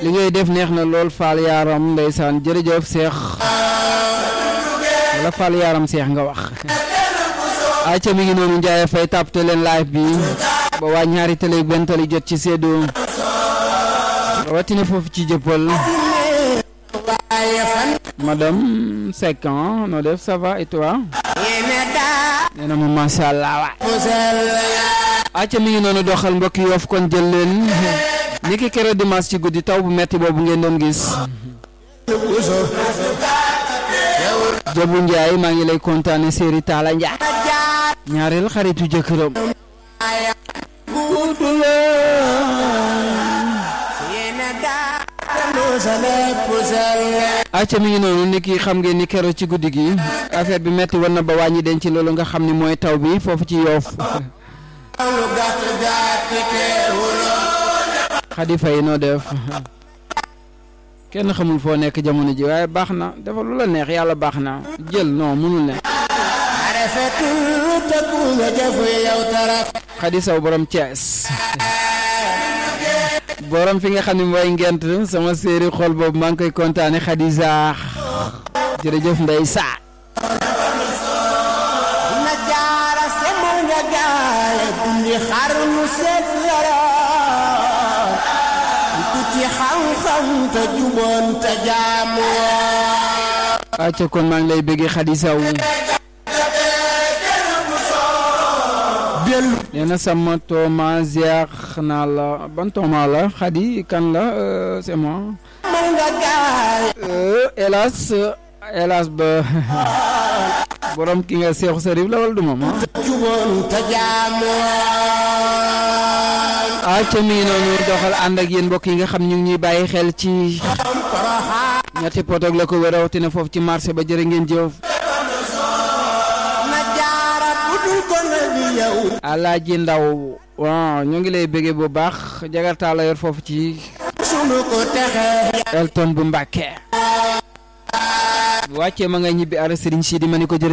li ngay def neex na lool Fall Yaram ndeysaan jërëjëf Seex wala Fall Yaram Seex nga wax acca mi ngi noonu Ndiaye Faye tàppate leen live bi ba waa ñaari télé benn tali jot ci séddoo rawatina foofu ci jëppal madame Seck noo def ça va et toi nee na ma macha allah waay acca mi ngi noonu doxal mbokk yi Yoff kon jël leen ni ki keroog dimanche ci guddi taw bu metti boobu ngeen doon gis Jobu Njaay maa ngi lay kontaane séeri Taala Njaay ñaareel xaritu jëkkëram acca mi ngi noonu ni ki xam ngeen ni keroog ci guddi gi affaire bi metti woon na ba wàññi denc loolu nga xam ni mooy taw bi foofu ci Yoff Xadi Fay noo def kenn xamul foo nekk jamono ji waaye baax na dafa lu la neex yàlla baax na jël non mënul ne Xadi Saw borom Thiès borom fi nga xam ne mooy ngent sama séeri xol boobu maa ngi koy kontaane Xadi Zaax jërëjëf ndey saa na jaara semal nga gaale dundi xar mu set yaram ku ci xam-xam te juboon te jaamu acca kon maa ngi lay bëggee Xadi Saw dellu nee na sama tooma ziar naa la ban tooma la Xadi kan la euh, c'est moi semal nga gaale Euh, hélas hélas ba borom ki nga seexu sarif la wala du moom ah juboon te jaamu acca mi ngi noonu doxal ànd ak yéen mbokk yi nga xam ñu ngi ñuy bàyyi xel ci ñetti potoog la ko wér rawatina foofu ci marché ba jërë ngeen jëf na jaara budul ko na bi yow alaaji ndaw waaw ñu ngi lay bëggee bu baax jagartaa la yor foofu ci sunu ko texe Elton bu Mbàkke wàccee ma nga ñibbi ara Sëriñ Sidi ma ni ko jërë